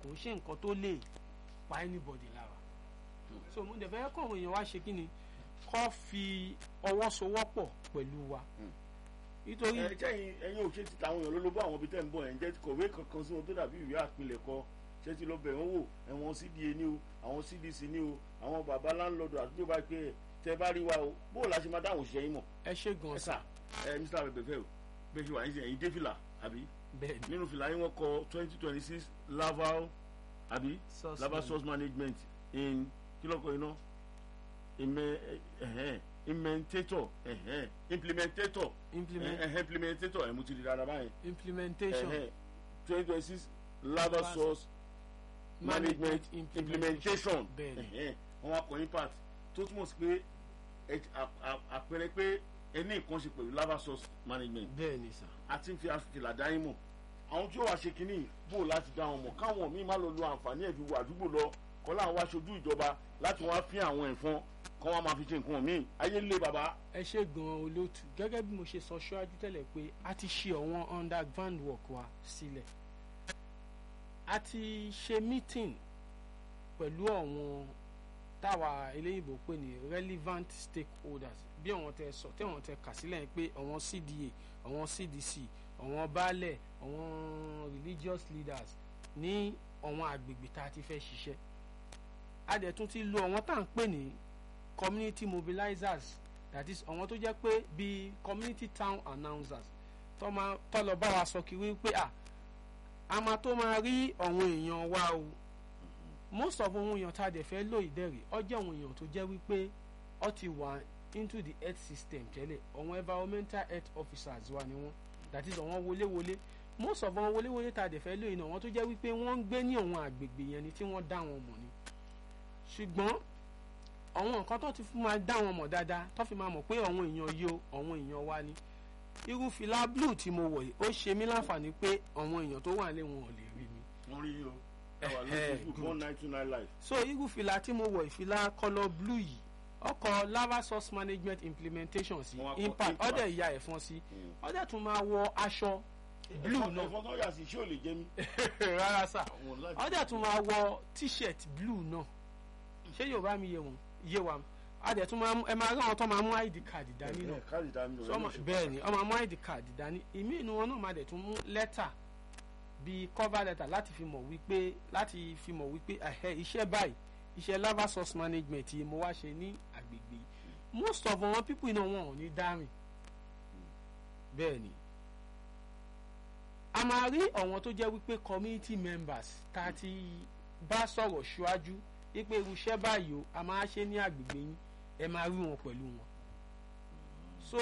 kò ń ṣe nǹkan tó lè pa anybody lára so mo dẹ̀ fẹ́ kọ́ àwọn èèyàn wá ṣe kí ni kọ́ fi ọwọ́ sowọ́pọ̀ pẹ̀lú wa nítorí ẹ sẹ́yìn ẹ̀yin ò ṣe ti tàwọn èèyàn lólobó àwọn ibi tẹ́ ń bọ̀ ẹ̀ ń jẹ́ kọ̀wé kankan sí wọn tó dàbí ìwé àpilẹ̀kọ ṣé ti lọ bẹ̀ wọ́n wò ẹ̀wọ̀n cda ní o àwọn cdc ní o àwọn baba láńlọ́dù àdúgbò bá pé ẹ̀ tẹ́ bá rí wa o bó o la ṣe máa dáhùn òṣìṣẹ́ yín mọ̀ ẹ ṣe gan ẹ sa sà ẹ mr abẹ́bẹ́ o bẹ́ẹ̀ ṣe wà ní sẹ́yìn ẹ̀yin dé fìlà àbí bẹ́ẹ̀ ni nínú fìlà yín wọ́n kọ twenty twenty six laval àbí Source laval management. source management in kílọ̀kọ̀ iná ìmẹ̀ ẹ̀hẹ́n implementator ẹ̀hẹ́n implementator implement ẹ̀hẹ́n implementator ẹ̀ mo ti di dáadáa báyìí implementation twenty twenty six laval Laval source management implementation bẹ́ẹ̀ ni ẹ̀hẹ́n wọn akọ impact tó túmọ̀ sí pé ẹ- à- à- àpẹẹrẹ pé ẹ ní nǹkan ṣe pẹ̀lú laval source management bẹ́ẹ̀ ni sà àti ń fi àfìlà dá yín mọ̀ àwọn tí ó wàá ṣe kínní bò láti dá wọn mọ̀ káwọn míì má lọ lo àǹfààní ẹ̀ fi wọ àdúgbò lọ kọ́ láwọn wá ṣojú ìjọba láti wá fín àwọn ẹ̀fọn kọ́ wọn máa fi ṣe nǹkan míì ayé ń lé bàbá. ẹ ṣe gan olóòtú gẹ́gẹ́ bí mo ṣe sọ ṣáájú tẹ́lẹ̀ pé a ti ṣe àwọn underground work wa sílẹ̀ a ti ṣe meeting pẹ̀lú àwọn táwa eléyìnbó pè ní relevant stakeholders bí àwọn tẹ sọ tí àwọn tẹ kà sílẹ̀ yẹn pé àwọn cda àwọn cdc àwọn baálẹ̀ àwọn religious leaders ní àwọn àgbègbè tá a ti fẹ́ ṣiṣẹ́ a dẹ̀ tún ti lo àwọn tá à ń pè ní community mobilizers that is àwọn tó jẹ́ pé bíi community town announcers tó máa tó lọ bá wa sọ kiri pé à a máa tó máa rí àwọn èèyàn wa o most of àwọn èèyàn tá a dẹ̀ fẹ́ lò ìdẹ́rẹ̀ ọ jẹ́ àwọn èèyàn tó jẹ́ wípé ọ ti wà into the health system tẹ́lẹ̀ àwọn environmental health officers wa ni wọ́n that is àwọn wọléwọlé most of àwọn wọléwọlé tá a dẹ̀ fẹ́ lò ìnà àwọn tó jẹ́ wípé wọ́n ń gbé ní àwọn àgbègbè yẹn ni tí wọ́n dá wọn mọ̀ ni ṣùgbọ́n àwọn nǹkan tó ti fún máa dá wọn mọ̀ dáadáa tó fi máa mọ̀ pé àwọn èèyàn yìí o àwọn èèyàn wa ni irú fìlà blue tí mo wọ̀ yìí ó ṣe mí láǹfààní pé àwọn èèyàn tó wà lé wọn ò lè rí mi wọ́n rí yín o ẹ wà lórí Eh, facebook good. one nine two nine live. so irú fìlà tí mo wọ̀ ìfìlà colour blue yìí ọkọ̀ lava source management implementation sí Wọ́n á kọ impact impact. ọ̀dẹ̀ ìyá ẹ̀fọn sí ọ̀dẹ̀ tún máa wọ aṣọ blue ẹ̀fọn náà ẹ̀fọn tó yà sí ṣé ò lè jẹ́ mi. rárá sà Àwọn láti- ọ̀dẹ̀ tún máa wọ t-shirt blue náà ṣé yorùbá mi yé wọn yé wa ọ̀dẹ̀ tún máa mú- ẹ máa rí àwọn tó máa mú id card dání náà Ẹ̀, káàdì dání lọ, So, ọmọ- ẹ̀ náà ṣe bẹ́ẹ̀ ni ọmọ amú id card dání ìmí inú wọn náà máa dẹ̀ tún mú lẹ́tà bíi cover letter láti fi mọ̀ wípé láti fi mọ̀ wípé ẹ̀hẹ́ iṣẹ́ báyìí iṣẹ́ lava source management yìí mo wá ṣe ní àgbègbè yìí most of àwọn people iná wọn ò ní dárìn bẹ́ẹ̀ ni a máa rí àwọn tó jẹ́ wípé community members tá a ti bá sọ̀rọ̀ ṣáájú wípé irú iṣẹ́ báyìí o a máa ṣe ní àgbègbè yín ẹ máa rí wọn pẹ̀lú wọn so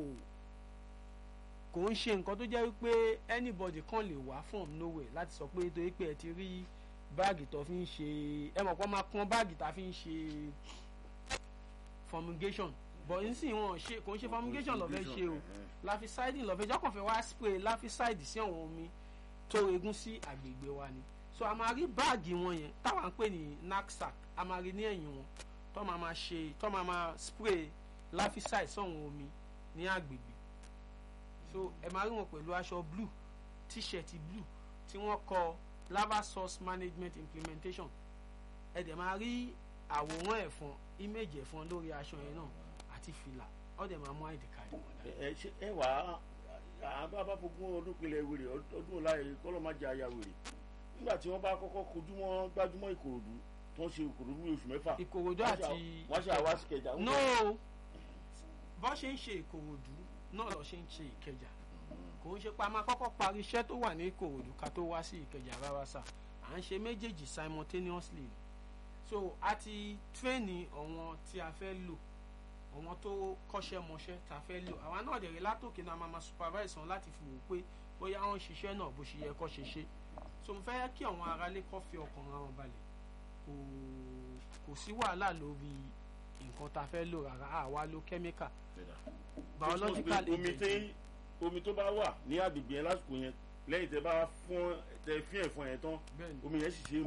kò ń ṣe nǹkan tó jẹ́ wípé anybody kan lè wá from nowhere láti sọ pé torí pé ẹ ti rí báàgì tó fi ń ṣe ẹ mọ̀ pé wọ́n máa pọ́n báàgì tá a fi ń ṣe fumigation but nísìnyí wọn ò ṣe kò ń ṣe fumigation lọ́fẹ́ ṣe o láfisáìdì lọ́fẹ́ jọ́kàn fẹ́ wá spray láfisáìdì sí àwọn omi tó regún sí àgbègbè wa ni so a máa rí báàgì wọn yẹn táwa ń pè ní knapsack a máa rí ní ẹ̀yìn wọn tó máa máa ṣe tó máa máa spray láfisáìdì sọ̀hún omi ní àgbègbè so ẹ máa rí wọn pẹ̀lú aṣọ blue t-shirt blue tí wọ́n kọ lava source management implementation ẹ dẹ̀ máa rí àwòrán ẹ̀fọn image ẹ̀fọn lórí aṣọ yẹn náà àti fìlà ó dẹ̀ máa mú id card wọn dání. ẹ ṣe ẹ wà á bá fogún ọdún pinlẹ̀ wèrè ọdún láàyè kọ́lọ́ má jẹ aya wèrè nígbà tí wọ́n bá kọ́kọ́ kojú mọ́ gbájúmọ́ ìkòròdú tó ń ṣe ìkòròdú ní oṣù mẹ́fà ìkòròdú wọ́n ṣe àti wọ́n ṣe àwa sí kẹjà. no bó ṣe ń ṣe ìkòròdú náà lọ ṣe ń ṣe ìkẹjà kò ń ṣe pa máa kọ́kọ́ parí iṣẹ́ tó wà ní ìkòròdú ká tó wá sí ìkẹjà rárá sà à ń ṣe méjèèjì simultaneously so a ti tírẹ́ẹ̀nì àwọn tí a fẹ́ lò àwọn tó kọ́ṣẹ́ mọṣẹ́ tá a fẹ́ lò àwa náà dẹ̀rẹ̀ látòkè náà máa ma supervise wọn láti fi wò pé bóyá wọ́n ń ṣiṣẹ́ náà bó ṣe yẹ kó ṣe ṣe so mo fẹ́ kí àwọn aráalé kó fi ọkàn ra wọn balẹ̀ kò kò sí wàhálà lórí nǹkan tá a fẹ́ lò rárá àwa lo chemical biological omi agent tí omi tó bá wà ní agbègbè yẹn lásìkò yẹn lẹ́yìn tẹ bá fún tẹ fín ẹ̀fọn yẹn tán bẹ́ẹ̀ ni omi yẹn sì ṣe é mu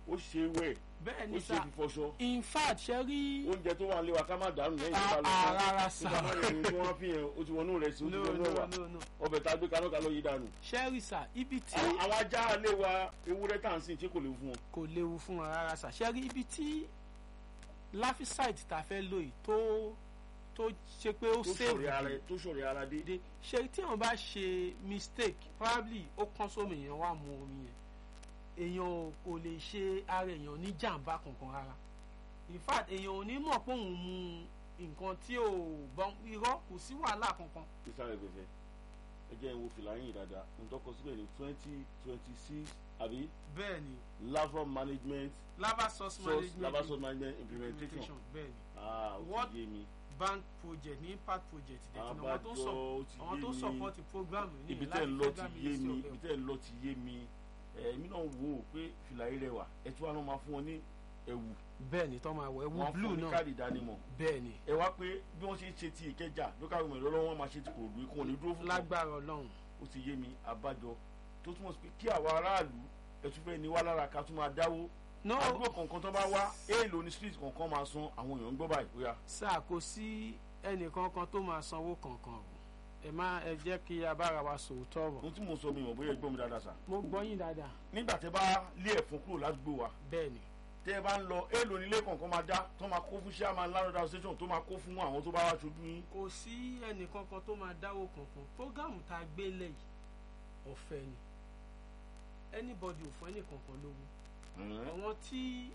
ó ṣe wẹ̀ bẹ́ẹ̀ ó ni ṣe sà fífọṣọ in fact ṣe rí oúnjẹ tó wà nílé wa ká má dànù lẹ́yìn tó bá lọ Ah, ah, rárá sà. nígbà máa yẹn tí wọ́n fi yẹn ó ti wọnú rẹ̀ sí ó ti no wọnú no ẹ̀wà no no ọbẹ̀ tá a gbé kaná ká ló yí dànù. ṣe rí sà ibi tí àwọn àwọn ajá ilé wa ewúrẹ́ tá à ń sìn ṣé kò léwu fún wọn. kò léwu fún wọn rárá sà ṣe rí ibi tí láfíṣáìtì tá a fẹ́ lò yìí tó tó ṣe pé ó tó save ṣọ̀rẹ́ ara tó ṣọ̀rẹ́ ara dé. dé ṣe tí wọn bá ṣe mistake probably ó kán sómi èèyàn wà mú omi yẹn èèyàn ò- kò lè ṣe ara èèyàn ní jàǹbá kankan rárá in fact èèyàn ò ní mọ̀ pé òun mu nǹkan tí ò bọ́n irọ́ kò sí wàhálà kankan ìsàlẹ̀ gbèsè ẹ jẹ́ ìwo fìlà yín dáadáa ń tọ́kọ síbẹ̀ ní twenty twenty six àbí bẹ́ẹ̀ ni lava management lava source source management lava source management implementation implementation bẹ́ẹ̀ ni ah ó What- ti yé mi bank project ní impact project dẹ̀ tí àwọn tó abájọ sọ ó ti àwọn tó yé mi support program ní ibi láti tẹ́ ń lọ ti federal yé ministry mi of ibi health. tẹ́ ń lọ ti yé mi èmi náà wò ó pé fìlà yìí rẹwà ẹ tún wà náà máa fún wọn ní ẹ̀wù bẹ́ẹ̀ ni tó máa wọ ẹ̀wù wọn fún blue wọn ní náà káàdì ìdánimọ̀ bẹ́ẹ̀ ni ẹ wá pé bí wọ́n ṣe ń ṣe ti ìkẹjà lókà gómìnà lọ́wọ́ wọn máa ṣe ti kòròdú ikú wọn ní dúró fún kan lágbára ọlọ́run ó ti yé mi abájọ tó túmọ̀ sí pé kí àwa aráàlú ẹ tún fẹ́ ní wá lára ká tún máa dáwó no àdúgbò kọ̀ọ̀kan tó bá wá èèlò ní street kọ̀ọ̀kan máa san àwọn èèyàn ń gbọ́ báyìí bóyá sáà kò sí ẹnìkankan tó máa sanwó kankan o ẹ má ẹ jẹ́ kí a bára wa sòótọ́ ọ̀rọ̀ ohun tí mo sọ mi mọ̀ bóyá ẹ gbọ́ mi dáadáa sà mo gbọ́ yín dáadáa nígbà tẹ bá lé ẹ̀fọn kúrò ládùúgbò wa bẹ́ẹ̀ ni tẹ ẹ bá ń lọ èèlò nílé kọ̀ọ̀kan máa dá tó máa kó fún chairman landlord association tó máa kó fún àwọn tó bá wá ṣojú yín kò sí ẹnìkankan tó máa dáwó kankan prógámù tá a gbé lẹ̀ yìí ọ̀fẹ́ ni anybody ò fún ẹnìkankan lówó àwọn tí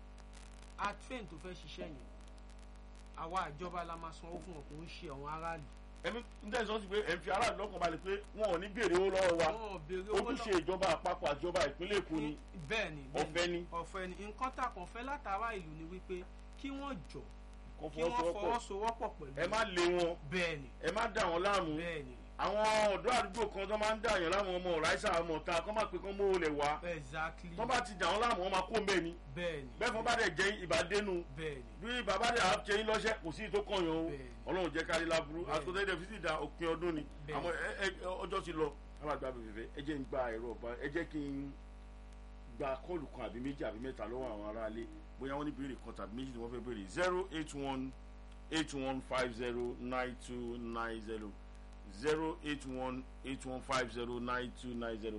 a train tó fẹ́ ṣiṣẹ́ yẹn àwa àjọba la máa sanwó fún wọn kò ń ṣe àwọn aráàlú ẹ̀mí ń tẹ̀sán sí pé ẹ̀ ń fi aráàlú lọ́kàn balẹ̀ pé wọn ò ní béèrè owó lọ́wọ́ wa wọn ò béèrè owó ojúṣe ìjọba àpapọ̀ àjọba ìpínlẹ̀ èkó ni bẹ́ẹ̀ ni ọ̀fẹ́ ni ọ̀fẹ́ ni nǹkan tá a kàn fẹ́ látara ìlú ni wípé kí wọ́n jọ kò kí wọ́n fọwọ́sowọ́pọ̀ fọwọ́sowọ́pọ̀ pẹ̀lú ẹ má lé wọn bẹ́ẹ̀ ni ẹ má dà wọn láàmú bẹ́ẹ̀ ni àwọn ọ̀dọ́ àdúgbò kan tó máa ń dàyàn láwọn ọmọ ọ̀ráìsà ọmọ ọ̀ta kọ́ máa pè kán mọ́ olè wá exactly tó bá ti dà wọn láàmú wọn máa kó mbẹ́ ni bẹ́ẹ̀ ni bẹ́ẹ̀ fún bá dẹ̀ jẹ́ ìbádẹ́nu bẹ́ẹ̀ ni bí bàbá dẹ̀ á jẹ́ yín lọ́ṣẹ́ kò sí tó kọ̀yàn o Bẹ́ẹ̀ni. ọlọ́run jẹ́ kárí láburú Bẹ́ẹ̀ni. àtúntò ẹ̀dẹ̀ fi sì da òpin ọdún ni Bẹ́ẹ̀ni. àmọ́ ẹ- ẹ- ọjọ́ ti lọ alágbá bèbè ẹ jẹ́ ń gba ẹ̀rọ ọ̀bá ẹ jẹ́ kí n gba kọ́ọ̀lù kan àbí méjì àbí mẹ́ta lọ́wọ́ àwọn aráalé bóyá wọ́n ní béèrè kan tàbí méjì ni wọ́n fẹ́ béèrè zero eight one eight one five zero nine two nine zero zero eight one eight one five zero nine two nine zero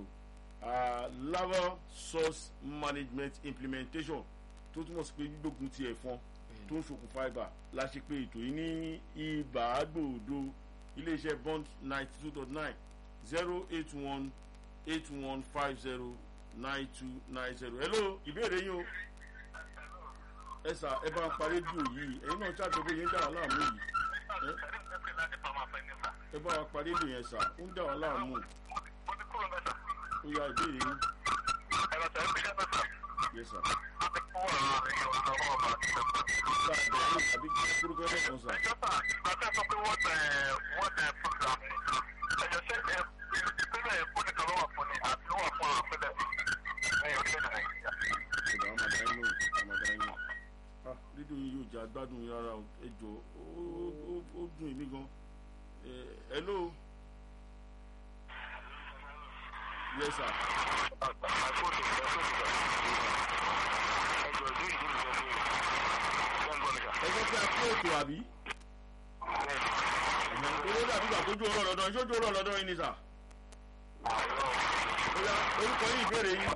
lava source management implementation tó túmọ̀ sí pé gbígbógun ti ẹ̀fọn tó ń ṣokùnfà ibà la ṣe pé ètò yìí ní ibà gbòòdo iléeṣẹ́ bond ninety two dot nine zero eight one eight one five zero nine two nine zero hello ìbéèrè yín o ẹ sà ẹ bá ń pa rédíò yìí ẹ̀yin náà ṣàtọ́gbé yín dà wá láàmú yìí ẹ ẹ bá wa pa rédíò yẹn sà ó ń dà wá láàmú ó yá ìbéèrè yín yẹ sà sà bẹ̀rẹ̀ àbí kúrúkú ẹ̀ kan sà. ọ̀dà àmàdáyé ló àmàdáyé ló ah rédíò yìí yóò jẹ́ agbádùn yín rárá o ẹ jọ ó ó- ó dùn èmi gan ẹ hello yes sir ẹ jẹ́ kí a kó ètò àbí owó dàbí ìgbà tó jó ọ̀rọ̀ lọ́dọ̀ yín ṣó jó ọ̀rọ̀ lọ́dọ̀ yín ni sà ó yá orúkọ yín ìbéèrè yín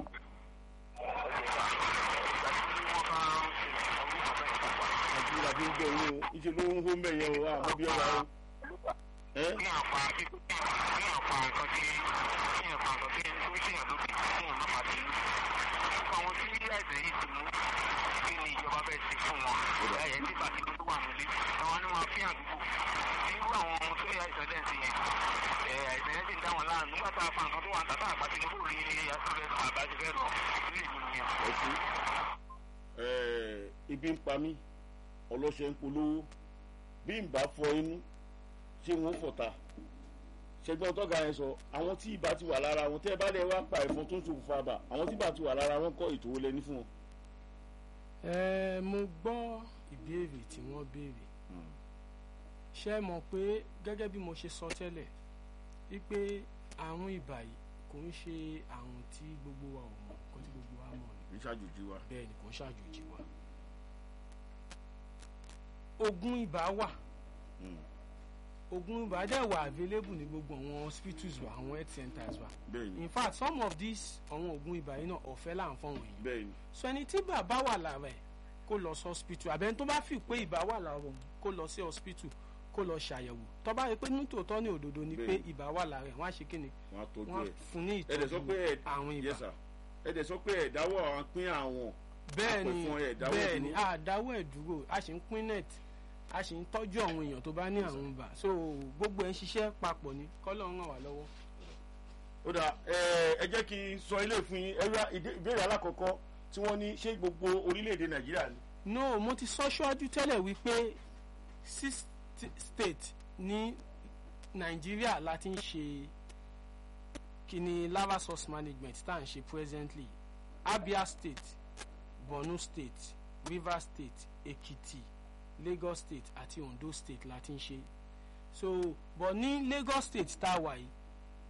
àti ìgbà tí ń gbọ́ owó ìṣe ló ń hó ń bẹ̀ yẹn o àmọ́ bí ọ̀rọ̀ o ẹ́ ẹ̀sìn ẹ̀ ibi ń pa mí ọlọ́ṣẹ́ ń polówó bí n bá fọ inú ṣé wọ́n fọ̀ta ṣẹgbọn tọ́ga yẹn sọ àwọn tí ibà ti wà lára wọn tẹ́ ẹ bá lẹ̀ wá pa ẹ̀fọn tó ń ṣokùnfà bà àwọn tí ibà ti wà lára wọn kọ́ ètò wọlé ní fún wọn. ẹ mo gbọ́ ìbéèrè tí wọ́n béèrè ṣé ẹ mọ̀ pé gẹ́gẹ́ bí mo ṣe sọ tẹ́lẹ̀ wípé àrùn ibà yìí kò ń ṣe àrùn tí gbogbo wa ò mọ̀ nǹkan tí gbogbo wa mọ̀ ni kì í ṣàjòjì wa. bẹ́ẹ̀ ni kò ń ṣàjòjì wa. oògùn ibà wà Mm. oògùn ibà dẹ̀ wà available ní gbogbo àwọn hospitals wa àwọn health centers wa bẹ́ẹ̀ni in fact some of these àwọn oògùn ibà yìí náà ọ̀fẹ́ là ń fọ́n wọ̀nyí bẹ́ẹ̀ni so ẹni tí bàbá wà lára ẹ̀ kó lọ sí hospital àbẹ́ni tó bá fi pé ibà wà lára òun kó lọ sí hospital kó lọ ṣàyẹ̀wò tó bá rí pé nítòótọ́ ní òdodo ni pé Bẹ́ẹ̀ni. ibà wà lára ẹ̀ wọ́n á ṣe kí ni wọn á tọ́jú wọ́n á ẹ̀. fún ní ẹ dẹ̀ sọ pé ìtọ́jú ẹ àrùn ibà yes sir ẹ dẹ̀ sọ pé ẹ dáwọ́ àwọn pín àwọn bẹ́ẹ̀ ni àpẹ̀fọn ẹ̀ dáwọ́ bẹ́ẹ̀ ni dúró. àdáwọ̀ ẹ̀ dúró a sì ń pín net a sì ń tọ́jú àwọn èèyàn tó bá ní àrùn ibà so gbogbo ẹ̀ ń ṣiṣẹ́ papọ̀ ni kọ́lọ́ ń ràn wá lọ́wọ́. ó dà ẹ ẹ jẹ́ kí n sọ ilé fún yín ẹ̀rọ ìbéèrè alákọ̀ọ́kọ́ tí wọ́n ní ṣé gbogbo orílẹ̀-èdè nàìjíríà ni no mo ti sọ ṣáájú tẹ́lẹ̀ wípé six st- state ní nàìjíríà láti ń ṣe kíni lava source management tá à ń ṣe presently abia state borno state rivers state ekiti lagos state àti ondo state láti ń ṣe so but ní lagos state tá a wà yìí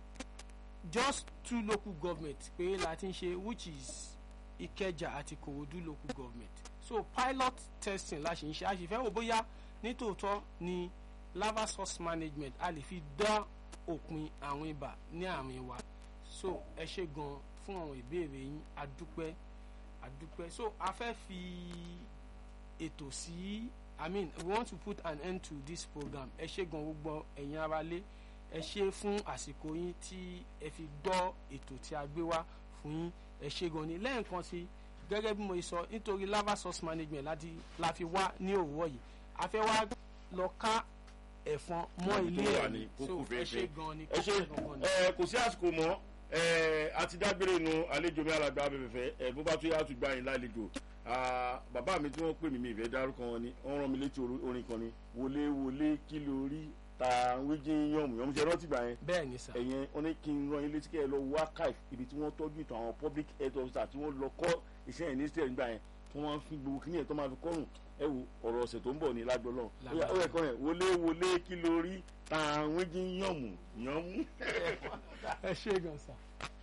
just two local government pé láti ń ṣe which is ìkẹjà àti kòròdú local government so pilot testing la ṣe ń ṣe a sì fẹ́ wò bóyá nítòótọ́ ni lava source management a lè fi dá òpin àwọn ibà ní àárín wa so ẹ ṣe gan fún àwọn ìbéèrè yín adúpẹ́ adúpẹ́ so a fẹ́ fi ètò sí i mean we want to put an end to this program ẹ ṣe gan gbogbo ẹ̀yin ara lé ẹ ṣe fún àsìkò yín tí ẹ fi gbọ́ ètò tí a gbé wá fún yín ẹ ṣe gan ni lẹ́ẹ̀kan sí gẹ́gẹ́ bí mo ṣe sọ nítorí lava source management láti la fi wá ní òwúrọ̀ yìí a fẹ́ wá lọ ká ẹ̀fọn mọ́ Ibi ilé tó wà ẹ̀ ní ni kókó so ẹ ṣe fẹ́ẹ́fẹ́. gan ni ẹ ṣe kókó gangan ni. ẹ kò sí àsìkò mọ́ ẹ àti dágbére nu àlejò mi alàgbà abẹ́fẹ́fẹ́ ẹ bó bá tún yá tún gbà yín lálejò Ah, bàbá mi tí wọ́n pè mí mi ìfẹ́ dárúkọ wọn ni wọ́n rán mi létí orí- orin kan ni wọlé wọlé kí ló rí ta wíjí yànmù yànmù ṣe rántí gbà yẹn bẹ́ẹ̀ ni sà ẹ̀yẹn wọ́n ní kí n rán yín létí kẹ́ ẹ lọ wo archive ibi tí wọ́n tọ́jú ìtàn àwọn public health officer tí wọ́n lọ kọ́ iṣẹ́ yẹn ní state nígbà yẹn tí wọ́n máa ń fi gbogbo kíní yẹn tó máa fi kọ́rùn ẹ wo ọ̀rọ̀ ọ̀sẹ̀ tó ń bọ̀ ní lájọ lọ́hùn ó yà- ó yẹ kọ́ yẹn wọlé wọlé kí ló rí ta wíjí yànmù yànmù. ẹ ṣe gan sà.